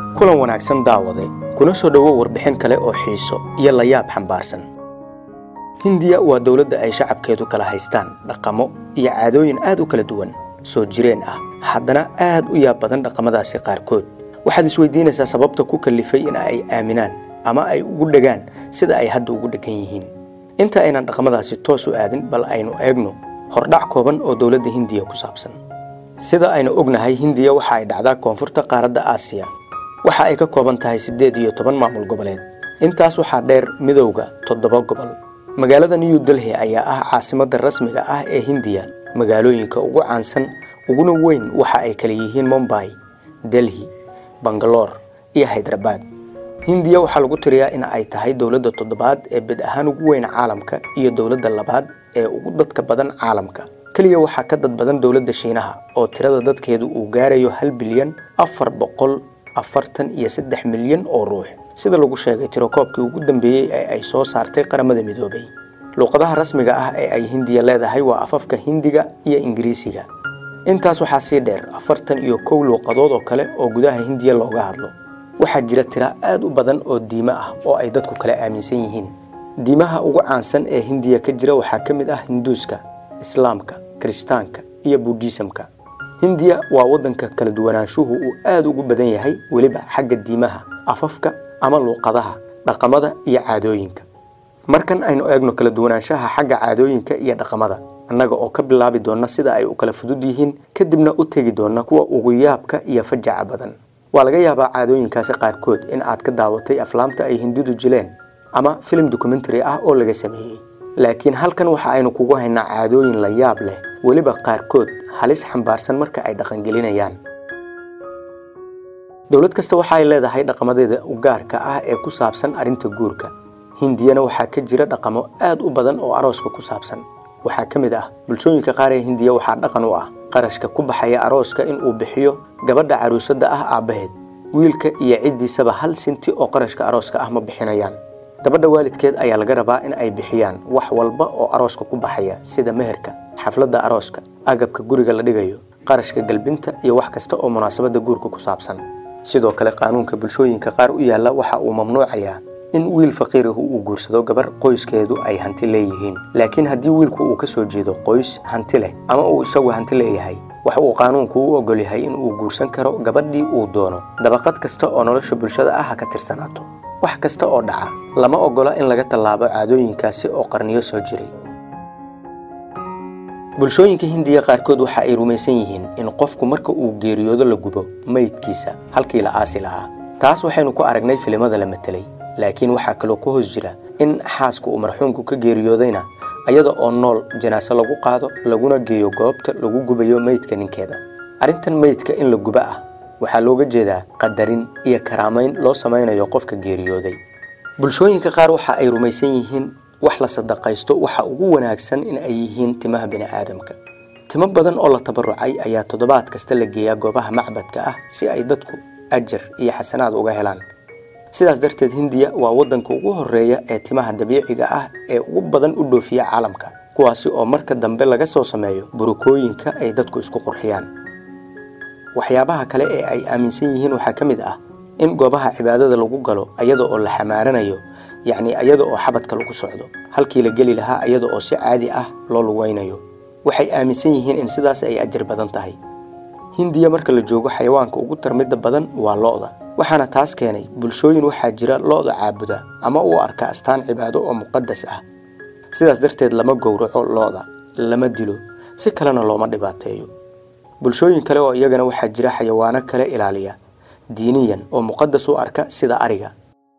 kulan wanaagsan daawade kuna soo dhowo warbixin kale oo xiiso iyo layaab xambaarsan hindiya waa dowladda ay shacabkeedu kala haystaan dhaqamo iyo caadooyin aad u kala duwan soo jireen ah haddana aad u yaab badan dhaqamadaasi qaarkood waxaad isweydiinaysaa sababta ku kallifay in ay aaminaan ama ay ugu dhegaan sida ay hadda ugu dheggan yihiin inta aynan dhaqamadaasi toos u aadin bal aynu eegno hordhac kooban oo dowladda hindiya ku saabsan sida aynu ognahay hindiya waxa ay dhacdaa koonfurta qaaradda aasiya waxa ay ka kooban tahay siddeed iyo toban maamul goboleed intaas waxaa dheer midowda toddoba gobol magaalada new delhi ayaa ah caasimadda rasmiga ah ee hindiya magaalooyinka ugu caansan uguna weyn waxa ay kala yihiin mombay delhi bangaloor iyo haydarabad hindiya waxaa lagu tiriyaa in ay tahay dowladda toddobaad ee bed ahaan ugu weyn caalamka iyo dowladda labaad ee ugu dadka badan caalamka keliya waxaa ka dad badan dowladda shiinaha oo tirada dadkeedu uu gaarayo hal bilyan afar boqol afartan iyo saddex milyan oo ruux sida lagu sheegay tirokoobkii ugu dambeeyey ee ay soo saartay qaramada midoobay luuqadaha rasmiga ah ee ay hindiya leedahay waa afafka hindiga iyo ingiriisiga intaas waxaa sii dheer afartan iyo kow luuqadood oo kale oo gudaha hindiya looga hadlo waxaa jira tira aad u badan oo diimo ah oo ay dadku kala aaminsan yihiin diimaha ugu caansan ee hindiya ka jira waxaa ka mid ah hinduuska islaamka kirishtaanka iyo buudhisamka hindiya waa waddanka kala duwanaanshuhu uu aad ugu badan yahay weliba xagga diimaha afafka ama luuqadaha dhaqamada iyo caadooyinka markan aynu eegno kala duwanaanshaha xagga caadooyinka iyo dhaqamada annaga oo ka bilaabi doonna sida ay u kala fudud yihiin kadibna u tegi doonna kuwa ugu yaabka iyo fajaca badan waa laga yaabaa caadooyinkaasi qaarkood in aad ka daawatay aflaamta ay hindidu jileen ama filim dokumentary ah oo laga sameeyey laakiin halkan waxa aynu kugu haynaa caadooyin la yaab leh weliba qaarkood halis xambaarsan marka ay dhaqangelinayaan dowlad kasta waxa ay leedahay dhaqamadeeda u gaarka ah ee ku saabsan arrinta guurka hindiyana waxaa ka jira dhaqamo aad u badan oo arooska ku saabsan waxaa ka mid ah bulshooyinka qaar ee hindiya waxaa dhaqan u ah qarashka ku baxaya arooska in uu bixiyo gabadha caruusadda ah aabbaheed wiilka iyo ciddiisaba hal sinti oo qarashka arooska ah ma bixinayaan gabadha waalidkeed ayaa laga rabaa in ay bixiyaan wax walba oo arooska ku baxaya sida meherka xafladda arooska agabka guriga la dhigayo qarashka galbinta iyo wax kasta oo munaasabadda guurka ku saabsan sidoo kale qaanuunka bulshooyinka qaar u yaalla waxa uu mamnuucayaa in wiil faqiirahu uu guursado gabar qoyskeedu ay hanti leeyihiin laakiin haddii wiilku uu ka soo jeedo qoys hanti leh ama uu isagu hanti leeyahay waxa uu qaanuunku u ogol yahay in uu guursan karo gabadhii uu doono dabaqad kasta oo nolosha bulshada ah ha ka tirsanaato wax kasta oo dhaca lama ogola in laga tallaabo caadooyinkaasi oo qarniyo soo jiray bulshooyinka hindiya qaarkood waxa ay rumaysan yihiin in qofku marka uu geeriyoodo la gubo meydkiisa halkii la aasi lahaa taas waxaynu ku aragnay filimada la matelay laakiin waxaa kaloo ku hoos jira in xaaska uu marxuumku ka geeriyoodayna ayada oo nool janaaso lagu qaado laguna geeyo goobta lagu gubayo meydka ninkeeda arrintan meydka in la guba ah waxaa looga jeedaa qadarin iyo karaamayn loo samaynayo qofka geeriyooday bulshooyinka qaar waxa ay rumaysan yihiin wax la sadaqaysto waxa ugu wanaagsan in ay yihiin timaha bini'aadamka timo badan oo la tabarucay ayaa toddobaad kasta la geeyaa goobaha macbadka ah si ay dadku ajar iyo xasanaad uga helaan sidaas darteed hindiya waa waddanka ugu horreeya ee timaha dabiiciga ah ee ugu badan u dhoofiya caalamka kuwaasi oo marka dambe laga soo sameeyo burukooyinka ay dadku isku qurxiyaan waxyaabaha kale ee ay aaminsan yihiin waxaa ka mid ah in goobaha cibaadada lagu galo ayada oo la xamaaranayo yacni ayada oo xabadka lagu socdo halkii la geli lahaa ayada oo si caadi ah loo lugaynayo waxay aaminsan yihiin in sidaas ay ajar badan tahay hindiya marka la joogo xayawaanka ugu tarmidda badan waa lo'da waxaana taas keenay bulshooyin waxaa jira lo'da caabuda ama u arka astaan cibaado oo muqadas ah sidaas darteed lama gowraco lo'da lama dilo si kalena looma dhibaateeyo bulshooyin kale oo iyagana waxaa jira xayawaano kale ilaaliya diiniyan oo muqadas u arka sida ariga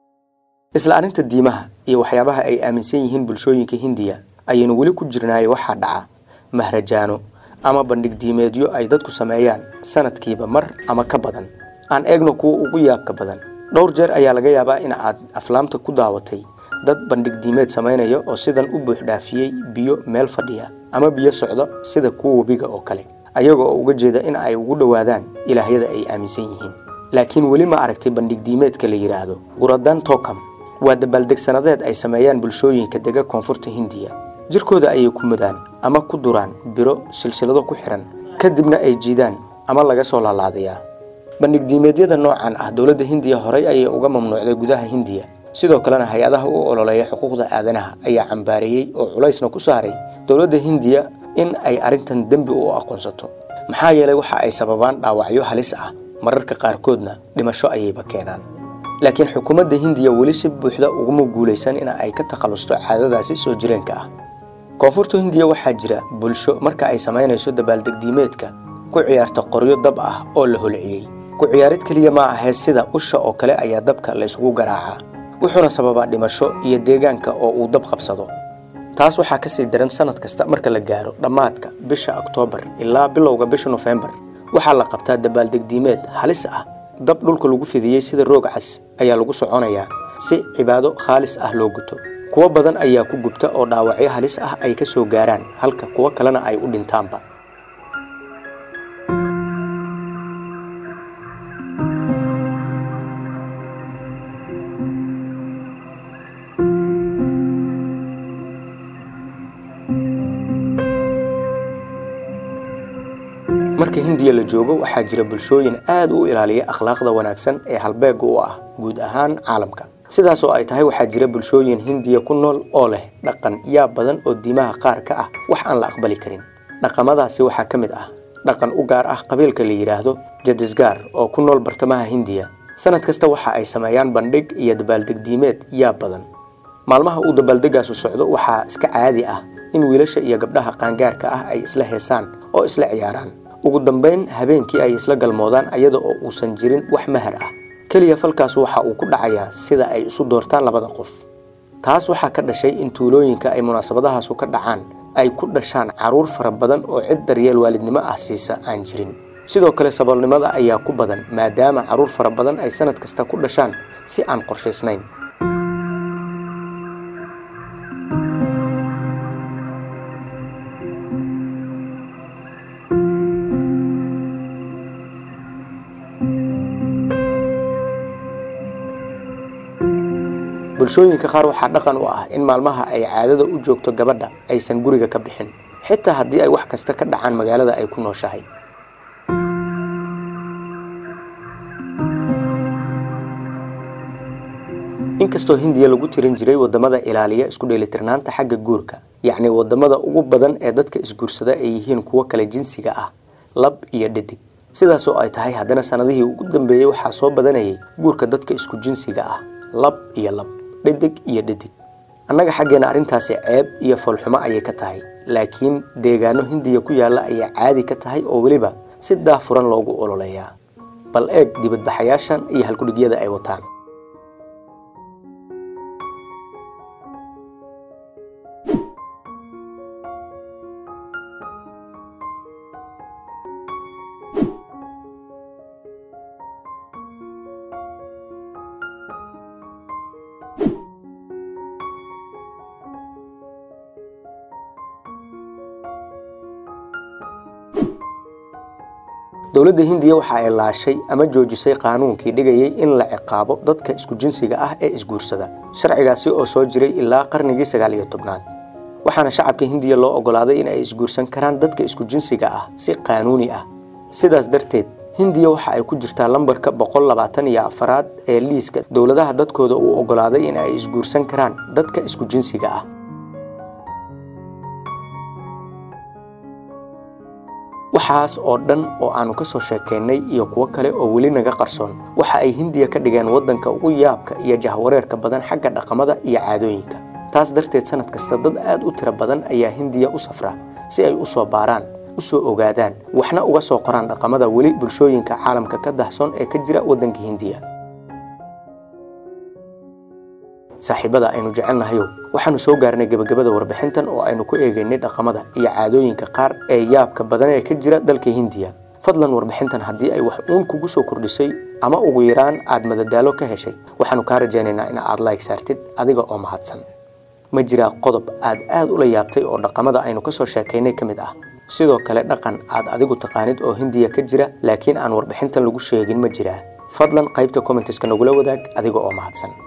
isla arrinta diimaha iyo waxyaabaha ay aaminsan yihiin bulshooyinka hindiya ayaynu weli ku jirnaaye waxaa dhaca mahrajaano ama bandhig diimeedyo ay dadku sameeyaan sanadkiiba mar ama ka badan aan eegno kuwa ugu yaabka badan dhowr jeer ayaa laga yaabaa in aad aflaamta ku daawatay dad bandhig diimeed samaynaya oo sidan u buuxdhaafiyey biyo meel fadhiya ama biyo socdo sida kuwa webiga oo kale ayaga oo uga jeeda in ay ugu dhowaadaan ilaahyada ay aaminsan yihiin laakiin weli ma aragtay bandhig diimeedka la yidhaahdo guradan tokam waa dabaaldeg-sanadeed ay sameeyaan bulshooyinka dega koonfurta hindiya jirkooda ayay ku mudaan ama ku duraan biro silsilado ku xihan kadibna ay jiidaan ama laga soo laalaadayaa bandhig diimeedyada noocan ah dowladda hindiya horey ayay uga mamnuucday gudaha hindiya sidoo kalena hay-adaha u ololeeya xuquuqda aadanaha ayaa cambaareeyey oo culaysna ku saaray dowladda hindiya in ay arrintan dembi u aqoonsato maxaa yeelay waxa ay sababaan dhaawacyo halis ah mararka qaarkoodna dhimasho ayayba keenaan laakiin xukuumadda hindiya weli si buuxda uguma guulaysan in ay ka takhallusto caadadaasi soo jireenka ah koonfurta hindiya waxaa jira bulsho marka ay samaynayso dabaaldegdiimeedka ku ciyaarta qoryo dab ah oo la holciyey ku ciyaarid keliya ma ahee sida usha oo kale ayaa dabka la isugu garaacaa wuxuuna sababaa dhimasho iyo deegaanka oo uu dab qabsado taas waxaa kasii daran sanad kasta marka la gaaro dhammaadka bisha oktoobar ilaa bilowga bisha nofembar waxaa la qabtaa dabaaldegdiimeed halis ah dab dhulka lagu fidiyey sida roog cas ayaa lagu soconayaa si cibaado khaalis ah loo guto kuwo badan ayaa ku gubta oo dhaawacyo halis ah ay ka soo gaaraan halka kuwo kalena ay u dhintaanba marka hindiya la joogo waxaa jira bulshooyin aad u ilaaliya akhlaaqda wanaagsan ee halbeega u ah guud ahaan caalamka sidaas oo ay tahay waxaa jira bulshooyin hindiya ku nool oo leh dhaqan yaab badan oo diimaha qaar ka ah wax aan la aqbali karin dhaqamadaasi waxaa ka mid ah dhaqan u gaar ah qabiilka la yidhaahdo jadisgaar oo ku nool bartamaha hindiya sanad kasta waxa ay sameeyaan bandhig iyo dabaaldegdiimeed yaab badan maalmaha uu dabaaldegaasu socdo waxaa iska caadi ah in wiilasha iyo gabdhaha qaangaarka ah ay isla heesaan oo isla ciyaaraan ugu dambayn habeenkii ay isla galmoodaan ayada oo uusan jirin wax mahar ah keliya falkaas waxa uu ku dhacayaa sida ay isu doortaan labada qof taas waxaa ka dhashay in tuulooyinka ay munaasabadahaasu ka dhacaan ay ku dhashaan carruur fara badan oo cid daryeel waalidnimo ah siisa aan jirin sidoo kale saboolnimada ayaa ku badan maadaama carruur fara badan ay sanad kasta ku dhashaan si aan qorshaysnayn bulshooyinka qaar waxaa dhaqan u ah in maalmaha ay caadada u joogto gabadha aysan guriga ka bixin xitaa haddii ay wax kasta ka dhacaan magaalada ay ku nooshahay inkastoo hindiya lagu tirin jiray wadamada ilaaliya isku dheelitirnaanta xagga guurka yacni wadamada ugu badan ee dadka isguursada ay yihiin kuwo kale jinsiga ah lab iyo dhadig sidaas oo ay tahay haddana sanadihii ugu dambeeyey waxaa soo badanayay guurka dadka isku jinsiga ah lab iyo lab dhadig iyo dhadig annaga xaggeena arrintaasi ceeb iyo foolxumo ayay ka tahay laakiin deegaano hindiya ku yaalla ayaa caadi ka tahay oo weliba si daafuran loogu ololeeyaa bal eeg dibadbaxayaashan iyo halkudhigyada ay wataan dowladda hindiya waxa ay laashay ama joojisay qaanuunkii dhigayay in la ciqaabo dadka isku jinsiga ah ee isguursada sharcigaasi oo soo jiray ilaa qarnigii sagaal iyo tobnaad waxaana shacabka hindiya loo ogolaaday in ay isguursan karaan dadka isku jinsiga ah si qaanuuni ah sidaas darteed hindiya waxa ay ku jirtaa lambarka boqol labaatan iyo afaraad ee liiska dowladaha dadkooda uu ogolaaday in ay isguursan karaan dadka isku jinsiga ah waxaas oo dhan oo aanu ka soo sheekaynay iyo kuwo kale oo weli naga qarsoon waxa ay hindiya ka dhigeen waddanka ugu yaabka iyo jahwareerka badan xagga dhaqamada iyo caadooyinka taas darteed sanad kasta dad aad u tiro badan ayaa hindiya u safra si ay u soo baaraan u soo ogaadaan waxna uga soo qoraan dhaqamada weli bulshooyinka caalamka ka dahsoon ee ka jira waddanka hindiya saaxiibada aynu jecelnahayow waxaanu soo gaarnay gebagabada warbixintan oo aynu ku eegaynay dhaqamada iyo caadooyinka qaar ee yaabka badan ee ka jira dalka hindiya fadlan warbixintan haddii ay wax uun kugu soo kordhisay ama ugu yaraan aad madadaalo ka heshay waxaanu kaa rajaynaynaa in aad like saartid adiga oo mahadsan ma jiraa qodob aad aad ula yaabtay oo dhaqamada aynu ka soo sheekaynay ka mid ah sidoo kale dhaqan aad adigu taqaanid oo hindiya ka jira laakiin aan warbixintan lagu sheegin ma jiraa fadlan qaybta commenteska nagula wadaag adiga oo mahadsan